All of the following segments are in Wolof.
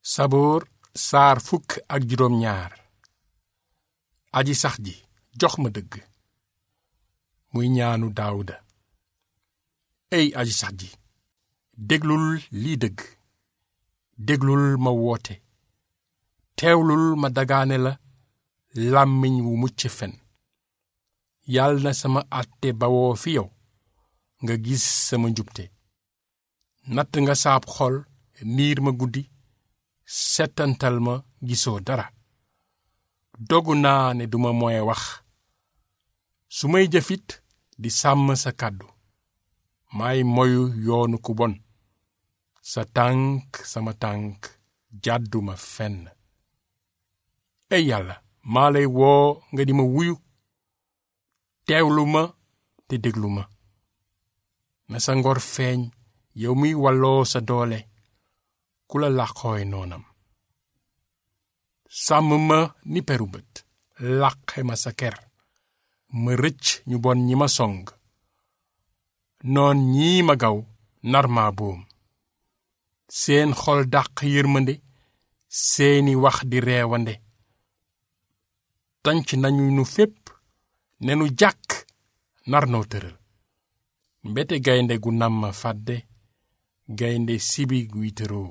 saboor saar fukk ak juróom ñaar aji sax ji jox ma dëgg muy ñaanu daawuda ey aji sax ji déglul lii dëgg déglul ma woote teewlul ma dagaane la làmmiñ wu mucc fen yàlla na sama àtte bawoo fi yow nga gis sama njubte natt nga saab xol niir ma guddi setantal ma gisoo dara dogu naa ne duma moye wax su may jëfit di sàmm sa kàddu may moyu yoonu ku bon sa tànk sama tànk jàdduma fenn ey yàlla maa lay woo nga di ma wuyu teewlu ma te déglu ma na sa ngor feeñ yow muy walloo sa doole ku la làqooy noonam sàmm ma ni peru bët làqe ma sa ker ma rëcc ñu bon ñi ma song noon ñii ma gaw nar maa boom seen xol dàq yërmande seeni wax di reewande tanc nañu nu fépp ne nu jàkk nar noo tëral mbete gaynde gu nam ma fàdde gaynde sibi guy tëroo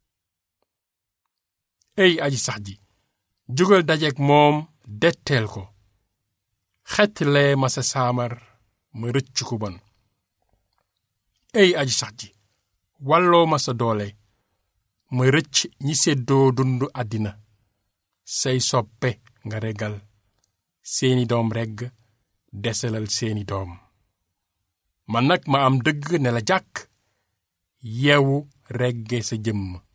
ey aji sax ji jógal dajeek moom detteel ko xettlee ma sa saamar ma rëcc ku bon ey aji sax ji walloo ma sa doole ma rëcc ñi séddoo dund àddina say soppe nga regal seeni doom regg desalal seeni doom man nag ma am dëgg ne la jàkk yeewu regge sa jëmm